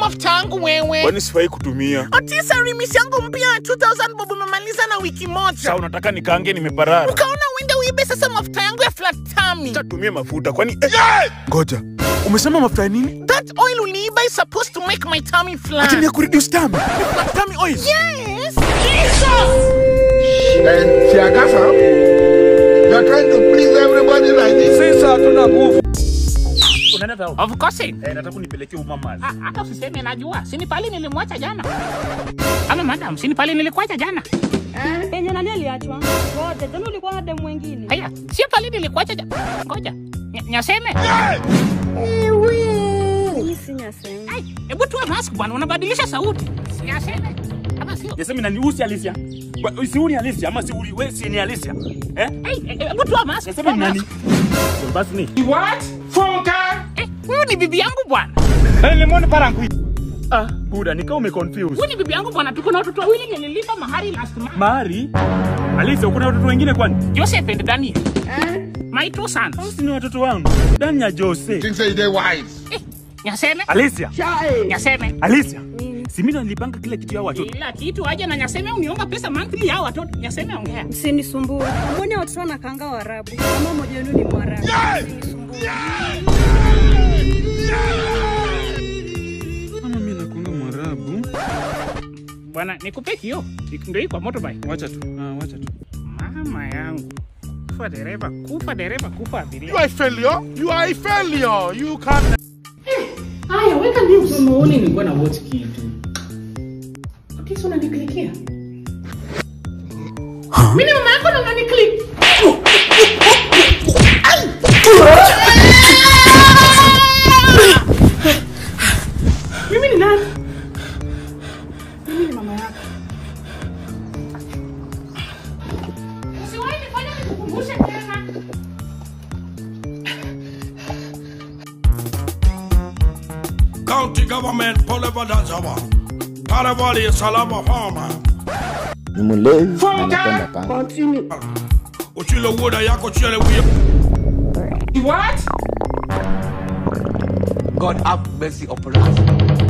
mafuta yangu wewe. Kwani sifai kutumia? Otisa remisi yangu mpya ya 2000 bob umemaliza na wiki moja. Sasa unataka nikaange nimeparara? Ukaona uende uibe sasa mafuta yangu ya flat tummy. Tumie mafuta kwani eh! Ngoja. Umesema mafuta ya nini? That oil uliiba is supposed to make my tummy flat. Ati ni ya kureduce tummy. Flat tummy oil. Yes. Jesus. And Siagasa, you're trying to please everybody like this. Sasa hatuna nguvu. Unaenda tao? Of course. Eh, nataka unipelekee umama. Ah, Hata usiseme najua. Sini pale nilimwacha jana. Ama madam, sini pale nilikuacha jana. Penye nani aliachwa? Ngoja, tena ulikuwa na demu mwingine. Haya, si pale nilikuacha jana. Ngoja. Nya- Nyaseme. Hii si nyasema. Ai, hebu tuwe mask bwana, unabadilisha sauti. Nyaseme. Ama sio? Yasemi nani usi Alicia? Wa- Si uni Alicia ama si uli wewe si ni Alicia? Eh? Ai, eh, hebu tuwe mask. Yasemi tuwe nani? mask. Basi ni. What? Funka. Eh, huyu ni bibi yangu bwana. Eh, lemon parangui. Ah, buda nika umeconfuse. Huyu ni bibi yangu bwana, tuko na watoto wawili nililipa mahari last month. Mari? Alicia uko na watoto wengine kwani? Joseph and Daniel. My two sons. Si ni watoto wangu. Danya Jose. Things say they wise. Eh, Nyaseme. Alicia. Nyaseme. Alicia. Si mimi ndo nilipanga kila kitu ya watoto. Kila kitu aje na Nyaseme uniomba pesa monthly ya watoto. Nyaseme ongea. Msinisumbue. Mbona watoto wanakaanga Waarabu? Kama mmoja wenu ni Mwarabu. Msinisumbue. Kama mimi nakuanga Mwarabu. Bwana, nikupe kio. Ndio hii kwa motorbike. Wacha tu. Ah, wacha tu. Mama yangu. Kufa dereva, kufa dereva, kufa abiria. You are a failure. You are a failure. You can't. Haya, weka news. Umeoni nilikuwa na watch kitu. Kisa unaniklikia. Mimi ni mama yako na unaniklik. Mimi ni nani? Mimi ni mama yako. Usiwahi nifanye nikukumbushe tena. County government Poleva Dazawa. Karavali Salama Farmer. ni mlevi anapenda panga. Uchile woda yako chile wiya. What? God have mercy upon us.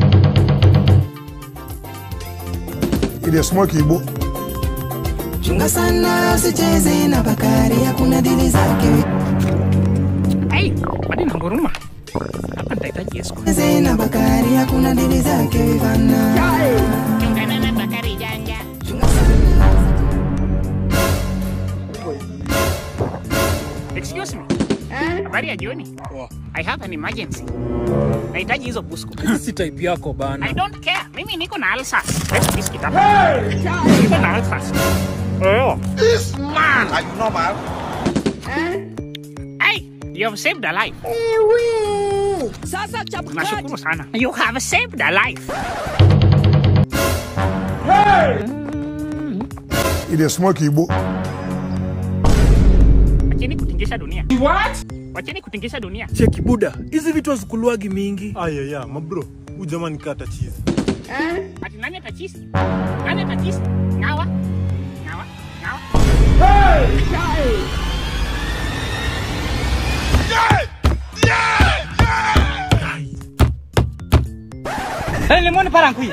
Ile smoke ibo. Chunga sana usicheze na Bakari, hakuna dili zake. Hey, bado nanguruma. Hapa nitahitaji escort. Cheze na Bakari, hakuna dili zake vana. Ungana na Bakari janja. Chunga sana. Excuse me. Habari ya jioni. I have an emergency. Nahitaji hizo busku. Si type yako bana. I don't care. Mimi niko na ulcers. Let's kiss it up. Niko na ulcers. Oh. This man. Are you normal? Hey, you have saved a life. Sasa chapkat. Nashukuru sana. You have saved a life. Ile smoke ibo. Wacheni kutingisha dunia. What? Wacheni kutingisha dunia. Cheki buda. Hizi vitu hazikuluagi mingi. Aya ya, mabro. Huyu jamaa ni kata chizi. Ati nani atachisi? Nani atachisi? Ngawa. Ngawa. Ngawa. Eh, lemon parangui.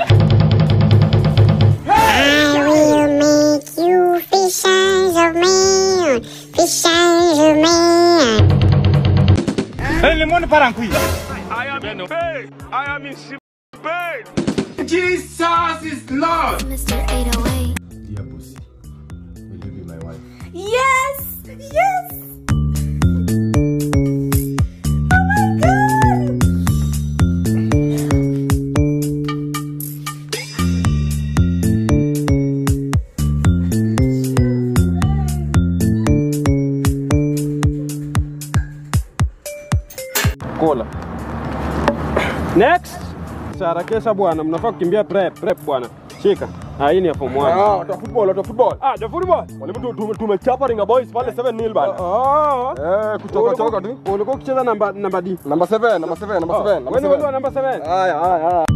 I will make you fish eyes of man, fish eyes of man. Eh, lemon parangui. I am in pain. I am in pain. Jesus is Lord. Mr. 808. Dear pussy, will you be my wife? Yes! Yes! Oh my god! Kola. Next. Sarakesha bwana, mnafaa kukimbia prep, prep bwana. Shika. Ah, hii ni ya form 1. Ah, watu wa football, watu wa football. Ah, the football. Walimu tu tumechapa Ringa Boys pale 7 nil bana. Ah. Eh, kutoka toka tu. Ulikuwa ukicheza namba namba D. Namba 7, namba 7, namba 7. Wewe ni wewe namba 7. Haya, haya, haya.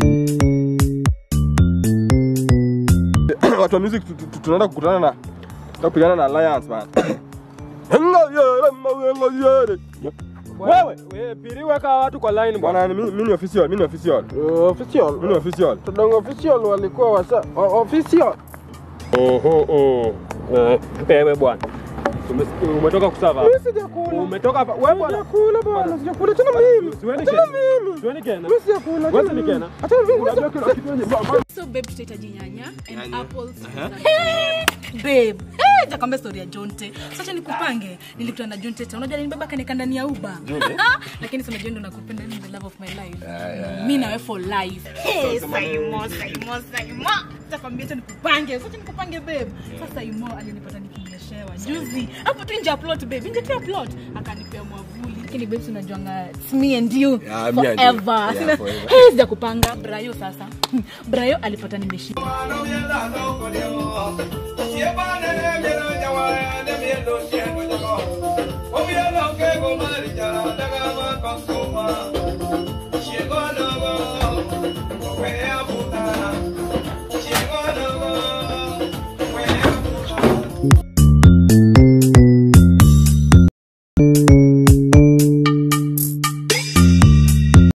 watu wa music tu- tu- tunaenda kukutana na Tapigana na Alliance man. Wewe, wewe piri weka watu kwa line bwana. Mimi mimi ni official, mimi ni official. Official. Mimi ni official. Tudongo official walikuwa wasa official. Oho oh. Eh, Wewe bwana. Umesikia umetoka kusava. Mimi sijakula. Umetoka hapa. Wewe bwana. Sijakula bwana, sijakula tena mimi. Siweni tena mimi. Siweni kena. Mimi sijakula. Wewe ni kena. Hata mimi unajua kila kitu yenye So babe tutahitaji nyanya and apples. Babe, eh jakwambia story ya Jonte. Sasa nikupange. Nilikutana na Jonte. Unajua nilibeba kanika ndani ya Uber. Lakini si unajua ndo nakupenda ni the love of my life. Mimi nawe for life. Hey, Saimo, Saimo, Saimo. Jakwambia acha nikupange. Sasa nikupange babe. Sasa Saimo alinipata nikinyeshewa juzi. Hapo tu nje ya plot babe. Nje tu ya plot. Akanipea mwavuli. Lakini babe si unajuanga it's me and you Yeah, me and you. forever. Yeah, forever. Hey, sijakupanga Brayo sasa. Brayo alipata nimeshinda. Oh, yeah, no, que go, Marija, daga, ma, consuma.